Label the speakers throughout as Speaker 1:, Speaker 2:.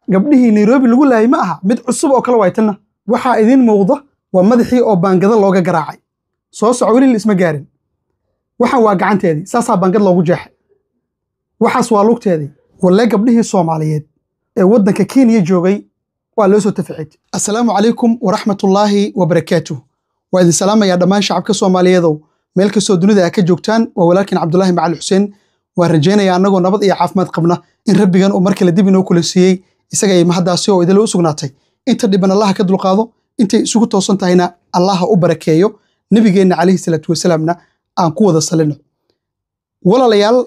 Speaker 1: gabdhihii nairobi lagu laayay ma aha mid cusub oo kale waaytanna waxaa idiin muuqda waa madaxii oo baangada looga garaacay soo soco weli la isma gaarin waxaan waa gacanteedii saasaa baangad loogu jeexay waxaas waa lugteedii walle gabdhihii soomaaliyeed ee waddanka kenya joogay waa loo soo taficid assalaamu calaykum waraxmatullaahi wabarakaatuh waa idin salaamayaa dhammaan shacabka soomaaliyeedow meel kastoo dunida a ka joogtaan waa walaalkiin cabdulaahi macali xuseen waan rajaynayaa annagoo nabad iyo caafimaad qabna in rabbigan uu mar kale dib inoo kula siiyey isaga ay mahaddaasi oo idinla u sugnaatay inta dhiban allaha ka dulqaado intay isugu toosan tahayna allaha u barakeeyo nebigeenna calayhi salaatu wasalaamna aan ku wada salino walaalayaal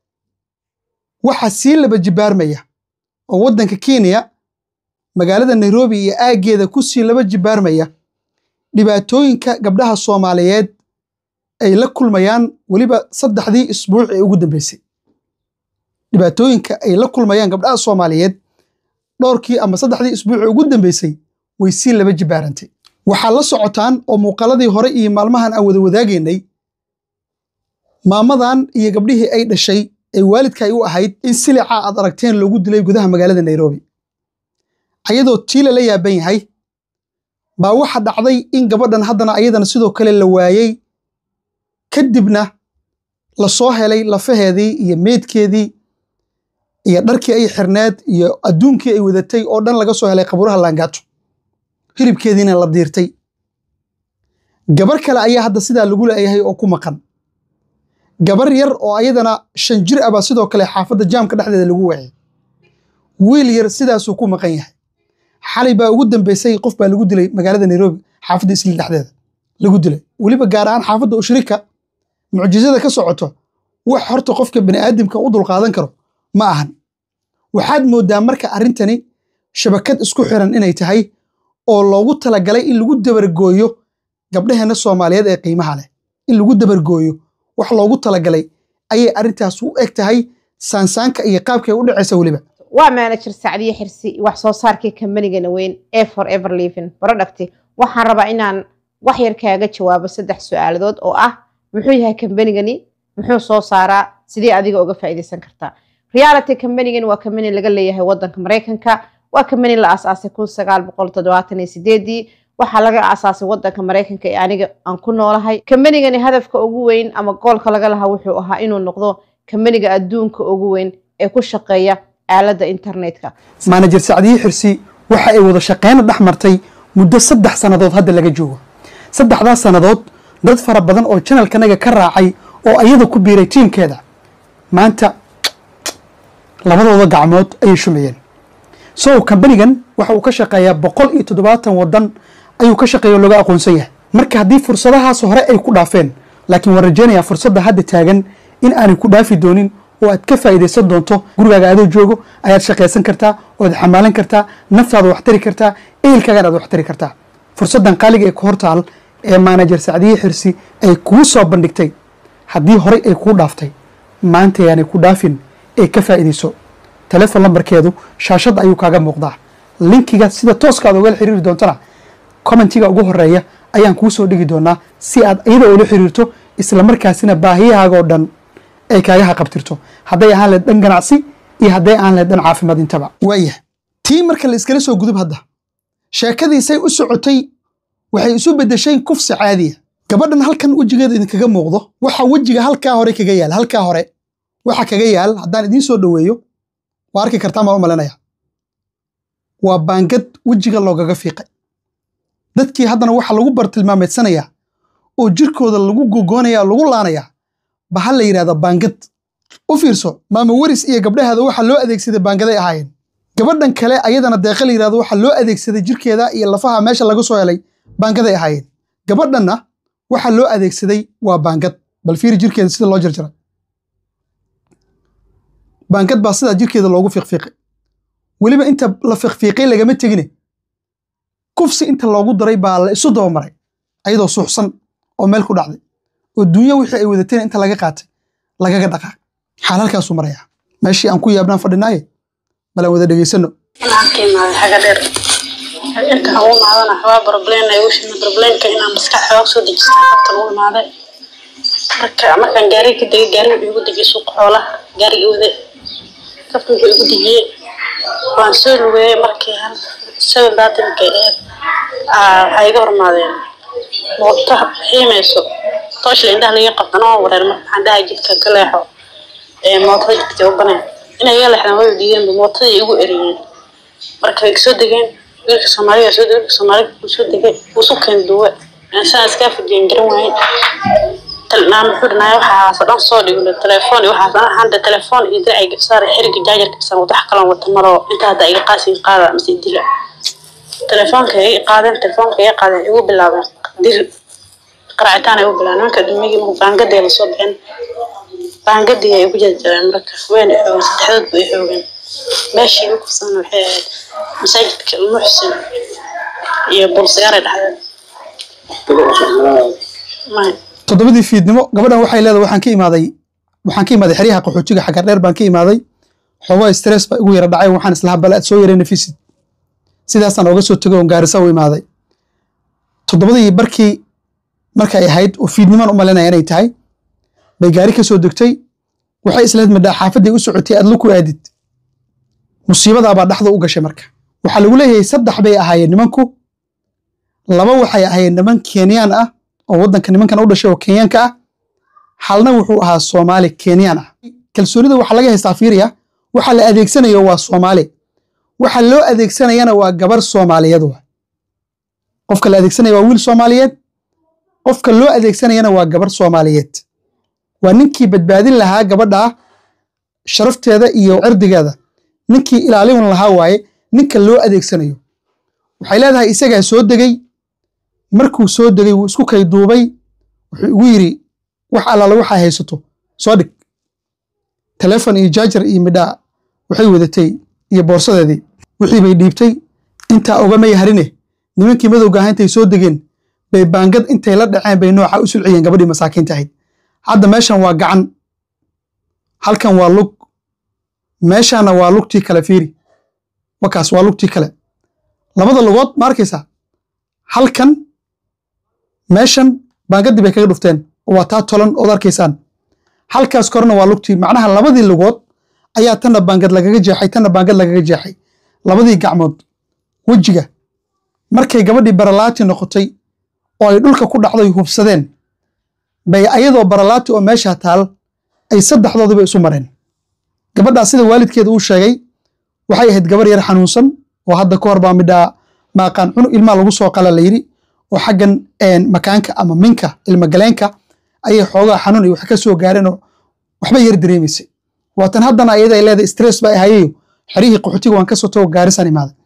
Speaker 1: waxaa sii laba jibaarmaya oo waddanka kenya magaalada nairobi iyo aaggeeda ku sii laba jibaarmaya dhibaatooyinka gabdhaha soomaaliyeed ay la kulmayaan weliba saddexdii isbuuc ee ugu dambeysay dhibaatooyinka ay la kulmayaan gabdhaha soomaaliyeed dhowrkii ama saddexdii isbuuc ee ugu dambeysay way sii laba jibaarantay waxaa la socotaan oo muuqaaladii hore iyo maalmahan aan wada wadaagaynay maamadan iyo gabdhihii ay dhashay ee waalidka ay u ahayd in silica aad aragteen loogu dilay gudaha magaalada nairobi ayadoo tii lala yaaban yahay baa waxa dhacday in gabadhan haddana ayadana sidoo kale la waayey kadibna la soo helay lafaheedii iyo meydkeedii iyo dharkii ay xirneed iyo adduunkii ay wadatay oo dhan laga soo helay qaburaha laangaato hilibkeediina la diirtay gabar kale ayaa hadda sidaa lagu leeyahay oo ku maqan gabar yar oo ayadana shan jir ah baa sidoo kale xaafadda jaamka dhexdeeda lagu waayay wiil yar sidaasuu ku maqan yahay xalay baa ugu dambeysay qof baa lagu dilay magaalada nairobi xaafadda isliil dhexdeeda lagu dilay weliba gaar ahaan xaafadda ushrika mucjizada ka socoto wax horta qofka bani'aadamka u dulqaadan karo ma ahan waxaad mooddaa marka arrintani shabakad isku xiran inay tahay oo loogu talagalay in lagu dabargooyo gabdhaheenna soomaaliyeed ee qiimaha leh in lagu dabargooyo wax loogu talagalay ayay arrintaas u eg tahay saansaanka iyo qaabkay u dhacaysa weliba
Speaker 2: waa manager sacdiye xirsi wax soo saarkii kambanigana weyn ee for ever living product waxaan rabaa inaan wax yar kaaga jawaabo saddex su-aaladood oo ah muxuu yahay kambanigani muxuu soo saaraa sidee adiga uga faa'iidaysan kartaa reality kambanigani waa kambani laga leeyahay wadanka maraykanka waa kambani la aasaasay kun sagaal boqol toddobaatan iyo sideedii waxaa laga aasaasay wadanka maraykanka ee aniga aan ku noolahay kambanigani hadafka ugu weyn ama goolka laga lahaa wuxuu ahaa inuu noqdo kambaniga adduunka ugu weyn ee ku shaqeeya aaladda internetka
Speaker 1: maanajer sacdiye xirsi waxa ay wada shaqeyna dhex martay muddo saddex sannadood hadda laga joogo saddexdaas sannadood dad fara badan oo janalkanaga ka raacay oo ayada ku biiray tiimkeeda maanta labadooda gacmood ayay shumayeen so kambanigan waxa uu ka shaqeeyaa boqol iyo toddobaatan wadan ayuu ka shaqeeya oo looga aqoonsan yahay marka haddii fursadahaas hore ay ku dhaafeen laakiin waan rajaynayaa fursadda hadda taagan in aanay ku dhaafi doonin oo aad ka faa'iidaysan doonto gurigaaga adoo joogo ayaad shaqaysan kartaa oad xamaalan kartaa naftaada wax tari kartaa ehelkaagan aad wax tari kartaa fursaddan qaaliga ee ku hortaal ee maanajer sacdiye xirsi ay kuu soo bandhigtay haddii horey ay kuu dhaaftay maanta ayaanay ku dhaafin ee ka faa'iidayso telefon lambarkeedu shaashadda ayuu kaaga muuqdaa linkiga sida tooska aad ogala xiriiri doontana commentiga ugu horeeya ayaan kuu soo dhigi doonaa si aad iyada ula xiriirto isla markaasina baahiyahaaga oo dhan ay kaaga haqabtirto hadday ahaan lehed dhan ganacsi iyo hadday ahaan lehed dhan caafimaad intaba waayah tii marka la iskala soo gudub hadda sheekadiisay u socotay waxay isu beddeshay kufsi caadiya gabadhan halkan wejigeeda idinkaga muuqdo waxa wejiga halkaa hore kaga yaal halkaa hore waxa kaga yaal haddaan idiin soo dhoweeyo waa arki kartaa maan u malinaya waa baangad wejiga loogaga fiiqay dadkii haddana waxa lagu bartilmaameedsanayaa oo jirkooda lagu gogoonaya lagu laanayaa ba ha la yidhahda baangad u fiirso maama weris iyo gabdhaheeda waxa loo adeegsaday baangaday ahaayeen gabadhan kale ayadana deeqa la yidhahdo waxa loo adeegsaday jirkeeda iyo lafaha meesha laga soo helay baangaday ahaayeen gabadhanna waxa loo adeegsaday waa baangad bal fiiri jirkeeda sida loo jarjaray baangad baa sidaa jirkeeda loogu fiiqfiiqay weliba inta la fiiqfiiqay lagama tegine kufsi inta loogu daray baa la isu dabamaray ayadoo suuxsan oo meel ku dhacday oo duunya wixii ay wadateen inta laga qaatay lagaga dhaqaaq xaal halkaasuu marayaa meeshii aan ku yaabnaan fadhinaaye balaan wada dhegaysano
Speaker 3: inaan ka imaaday xaga dheer inta aan u imaadana waxbaa problem ay ushina problemka inaan maskax xoog soo dejistaa qabta u imaaday marka markaan gaariga ka degay gaariga wuxuu igu dejiyey suuqa xoolaha gaariga wade qofka wuxuu igu dejiyey waan soo lugeeyey markii hal seven thirty-nkay ahayd aa waxay iga hormaadeen mooto xiimayso tooshla indhaha laga qabtan oo wareer marka waxaan dhahay jidka ka leexo ee mootada jidka u baneen inay iga leexdaan way diideenba mootadii igu eriyeen marka way kasoo degeen wiilka soomaaliga soo degay wiilka soomaaliga wuu soo degay wuu isu keen duwe saan iskaa fujiyeen garan waaye talnaan wuxuu dhanaayo waxaas dhan soo dhigno telefoon iyo waxaas dhan handa telefoon iyo diracay gabsaar xiriga jaajarka san wax kalan wata malo inta hadda iga qaasin qaada mise dila telefoonka iga qaadeen telefoonka iga qaadeen igu bilaabeen dil qaracitaan ay u bilaabeen nimanka dumigii markuu baangadii la soo bixin baangadii ay ugu jarjareen marka wayna xoogeen saddexdood bay xoogeen meeshii ugu kufsan waxay ahayd masaajidka muxsin iyo bulsagaara dhexdeed maya
Speaker 1: toddobadii fiidnimo gabadhan waxay leedahay waxaan ka imaaday waxaan ka imaaday xeryaha qaxootiga xagar dheer baan ka imaaday xoogaa stress baa igu yara dhacay waxaan islahaa bal aad soo yareen nafisid sidaasaan ooga soo tegay oon gaarisa u imaaday toddobadii barkii markay ahayd oo fiidnimaan u malinaya inay tahay bay gaari ka soo degtay waxay isleed midhaa xaafaddii u socotay aad luku aadid musiibadaabaa dhaxda u gashay marka waxaa lagu leeyahay saddex bay ahaayeen nimanku laba waxay ahaayeen niman kenyaan ah oo waddanka nimankan u dhashay oo kenyaanka ah halna wuxuu ahaa soomaali kenyaan ah kalsoonida waxaa laga haystaa fiiriya waxa la adeegsanayo waa soomaali waxa loo adeegsanayana waa gabar soomaaliyeed wa qofka la adeegsanaya waa wiil soomaaliyeed qofka loo adeegsanayana waa gabar soomaaliyeed waa ninkii badbaadin lahaa gabadha sharafteeda iyo cirdigeeda ninkii ilaalin lahaa waaye ninka loo adeegsanayo waxay leedahay isagaa soo degay markuu soo degay wuu isku kay duubay wuxuu igu yidhi wax allaala waxaa haysato soo dhig telefon iyo jaajar iyo midhaa waxay wadatay iyo boorsadeedii wixii bay dhiibtay intaa ogamay harine nimankii madowga ahaa intay soo degeen bay baangad intay la dhaceen bay nooca u sulciyeen gabadhii masaakiinta ahayd hadda meeshan waa gacan halkan waa lug meeshaana waa lugtii kale fiiri wakaas waa lugtii kale labada lugood ma arkaysaa halkan meeshan baangadii bay kaga dhufteen oo waa taa tolan ood arkaysaan halkaas korena waa lugtii macnaha labadii lugood ayaa tanna baangad lagaga jeexay tanna baangad lagaga jeexay labadii gacmood wejiga markay gabadhii baralaati noqotay oo ay dhulka ku dhacday hubsadeen bay ayadoo baralaati oo meesha taal ay saddexdoodiba isu mareen gabadhaa sida waalidkeeda uu sheegay waxay ahayd gabar yar xanuunsan oo hadda ka hor baa midhaa maaqaan cunug ilmaa lagu soo qala la yidhi oo xaggan makaanka ama minka ilmagaleenka ayay xoogaa xanuun iyo wax ka soo gaareenoo waxba yar dareemaysay waatan haddana ayada ay leedahay stress baa ahayeyo xeryihii qaxootiga waan ka soo tago gaarisan imaaday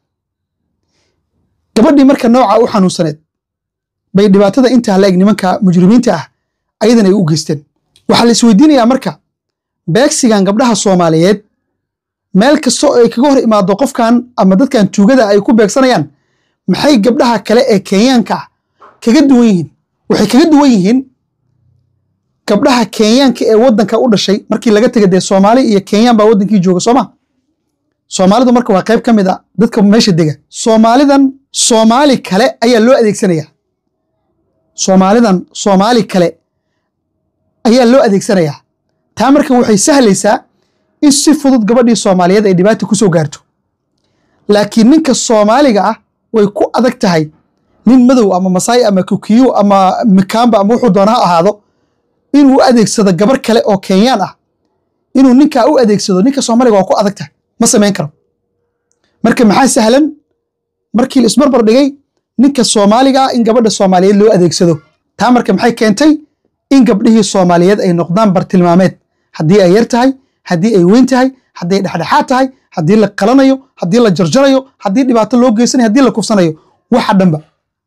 Speaker 1: gabadhii marka nooca u xanuunsaneed bay dhibaatada intaa la eg nimanka mujrimiinta ah ayadan ay u geysteen waxaa la isweydiinayaa marka beegsigan gabdhaha soomaaliyeed meel kasta oo ay kaga hor imaado qofkan ama dadkan tuugada ay ku beegsanayaan maxay gabdhaha kale ee kenyaanka ah kaga duwan yihiin waxay kaga duwan yihiin gabdhaha kenyaanka ee waddanka u dhashay markii laga tegay dee soomaali iyo kenyaan baa waddankii jooga sooma soomaalidu marka waa qayb ka mid a dadka meesha dega soomaalidan soomaali kale ayaa loo adeegsanaya soomaalidan soomaali kale ayaa loo adeegsanayaa taa marka waxay sahlaysaa in si fudud gabadhii soomaaliyeed ay dhibaata ku soo gaarto laakiin ninka soomaaliga ah way ku adag tahay nin madow ama masaai ama kukiyo ama mikaamba ama wuxuu doona ha ahaado inuu u adeegsado gabar kale oo kenyaan ah inuu ninkaa u adeegsado ninka soomaaliga waa ku adag tahay ma samayn karo marka maxaa sahlan markii la isbarbar dhigay ninka soomaaliga ah in gabadha soomaaliyeed loo adeegsado taa marka maxay keentay in gabdhihii soomaaliyeed ay noqdaan bartilmaameed haddii ay yar tahay haddii ay weyn tahay haddii ay dhexdhexaad tahay haddii la qalanayo haddii la jarjarayo haddii dhibaato loo geysanayo haddii la kufsanayo waxa dhanba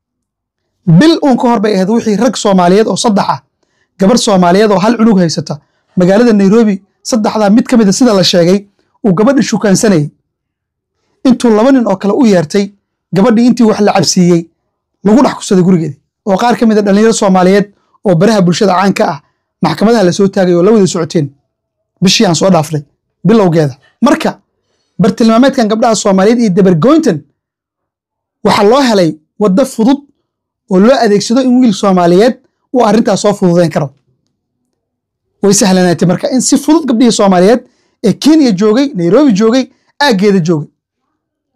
Speaker 1: bil uun ka hor bay ahayd wixii rag soomaaliyeed oo saddex ah gabar soomaaliyeed oo hal cunug haysata magaalada nairobi saddexdaa mid ka mida sida la sheegay uu gabadhi shukaansanayay intuu laba nin oo kale u yeertay gabadhii intii wax la cabsiiyey lagu dhex kusaday gurigeedii oo qaar ka mid a dhallinyaro soomaaliyeed oo baraha bulshada caanka ah maxkamadaha la soo taagay oo la wada socoteen bishii aan soo dhaafnay bilowgeeda marka bartilmaameedkan gabdhaha soomaaliyeed iyo dabargoyntan waxaa loo helay waddo fudud oo loo adeegsado in wiil soomaaliyeed uu arrintaas soo fududayn karo way sahlanaatay marka in si fudud gabdhihii soomaaliyeed ee kenya joogay nairobi joogay aaggeeda joogay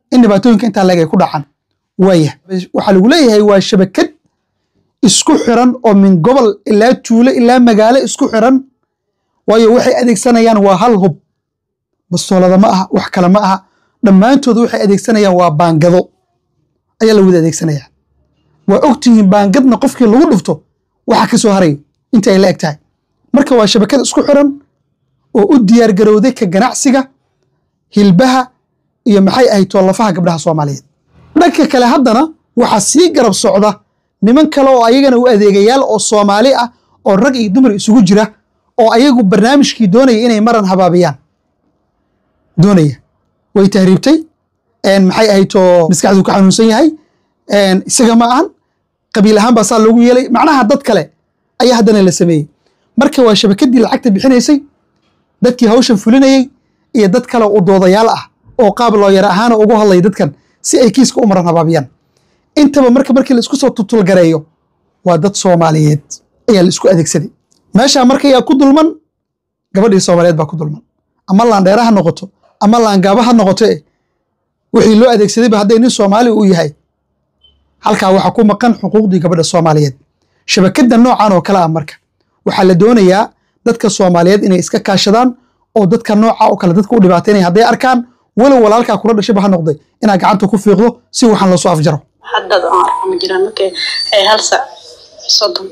Speaker 1: in dhibaatooyinka intaa leeg ay ku dhacaan waaya waxaa lagu leeyahay waa shabakad isku xiran oo min gobol ilaa tuulo ilaa magaalo isku xiran waayo waxay adeegsanayaan waa hal hub bastoolada ma aha wax kale ma aha dhammaantooda waxay adeegsanayaan waa baangado ayaa la wada adeegsanaya waa ogtihiin baangadna qofkii lagu dhufto waxa ka soo harayo inta ay la eg tahay marka waa shabakad isku xiran oo u diyaar garowday ka ganacsiga hilbaha iyo maxay ahayd toolafaha gabdhaha soomaaliyeed dhanka kale haddana waxaa sii garab socda niman kale oo ayagana u adeegayaal oo soomaali ah oo rag iyo dumar isugu jira oo ayagu barnaamijkii doonaya inay maran habaabiyaan doonaya way tahriibtay maxay ahayd oo maskaxdu ka xanuunsan yahay isaga ma ahan qabiil ahaan baa saa loogu yeelay macnaha dad kale ayaa haddana la sameeyey marka waa shabakadii lacagta bixinaysay dadkii hawshan fulinayey iyo dad kale u doodayaal ah oo qaab looyar ahaana ugu hadlaya dadkan si ay kiiska u maran habaabiyaan intaba marka markii la isku soo tutulgareeyo waa dad soomaaliyeed ayaa la isku adeegsaday meeshaa marka yaa ku dulman gabadhii soomaaliyeed baa ku dulman ama laandheera ha noqoto ama laangaaba ha noqoto eh wixii loo adeegsadayba hadday nin soomaali uu yahay halkaa waxaa ku maqan xuquuqdii gabadha soomaaliyeed shabakadda noocan oo kale ah marka waxaa la doonayaa dadka soomaaliyeed inay iska kaashadaan oo dadka nooca oo kale dadka u dhibaataynaya hadday arkaan walow walaalkaa kula dhashayba ha noqday inaad gacanta ku fiiqdo si waxaan lasoo afjaro
Speaker 3: haddad aan arko ma jiraan markay ay hal sac soddon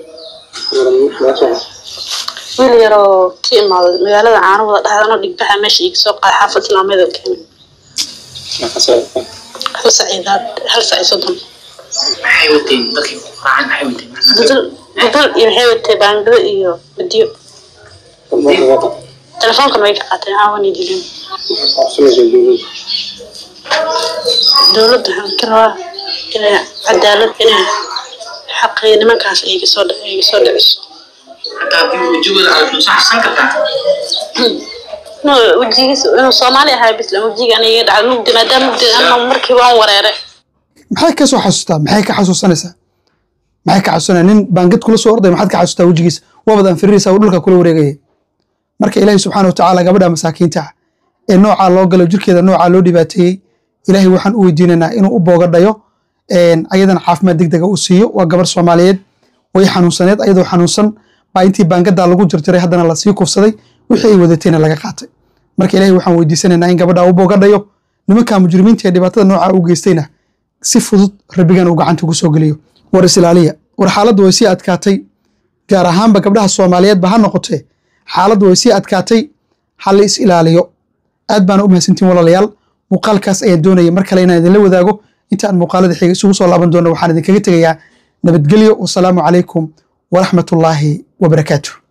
Speaker 3: wiil yaroo ka imaaday magaalada caano wada dhahdanoo dhigbaxa meesha iga soo qaada xaafad islaameeda keenay hal saciidaad hal sac iyo soddon
Speaker 4: maxay wateen dadkii ku raacay maxay wateen
Speaker 3: dudul dudul iyo maxay watay baangado iyo badiyo telefoonkan way ka qaateen aawan dileen dowladda waxaan ka rabaa inay cadaalad inay xaqii nimankaas ay iga soo ay iga soo dhiciso
Speaker 4: hataa haddii wejigooda aad xusaxsan kartaa
Speaker 3: inuu wejigiis inuu soomaali ahaa bisla wejiga aniga iga dhacday mugdi maadaama mugdi ama markii waan wareeray
Speaker 1: maxay ka soo xasuustaa maxay ka xasuusanaysaa maxay ka xasuusanaya nin baangad kula soo orday maxaad ka xasuustaa wejigiisa waabad anfiriraysaa oo dhulka kula wareegaya marka ilaahay subxaana watacaala gabadha masaakiinta ah ee noocaa loo galo jirkeeda noocaa loo dhibaateeyey ilaahay waxaan u weydiinaynaa inuu u boogadhayo ayadana caafimaad degdega u siiyo waa gabar soomaaliyeed way xanuunsaneed ayadoo xanuunsan baa intii baangadaa lagu jarjaray haddana lasii kufsaday wixii ay wadatayna laga qaatay marka ilaahay waxaan weydiisanaynaa in gabadha u boogadhayo nimanka mujrimiinta ee dhibaatada noocaa u geystayna si fudud rabbigan uu gacanta ugu soo geliyo war isilaaliya war xaaladdu way sii adkaatay gaar ahaanba gabdhaha soomaaliyeedba ha noqotee xaaladdu way sii adkaatay ha la is ilaaliyo aad baana u mahadsantiin walaalayaal muuqaalkaas ayaan doonaya mar kale inaan idinla wadaago inta aan muuqaalada xiga isugu soo laaban doono waxaan idinkaga tegayaa nabadgelyo wasalaamu calaykum waraxmatullaahi wabarakaatuh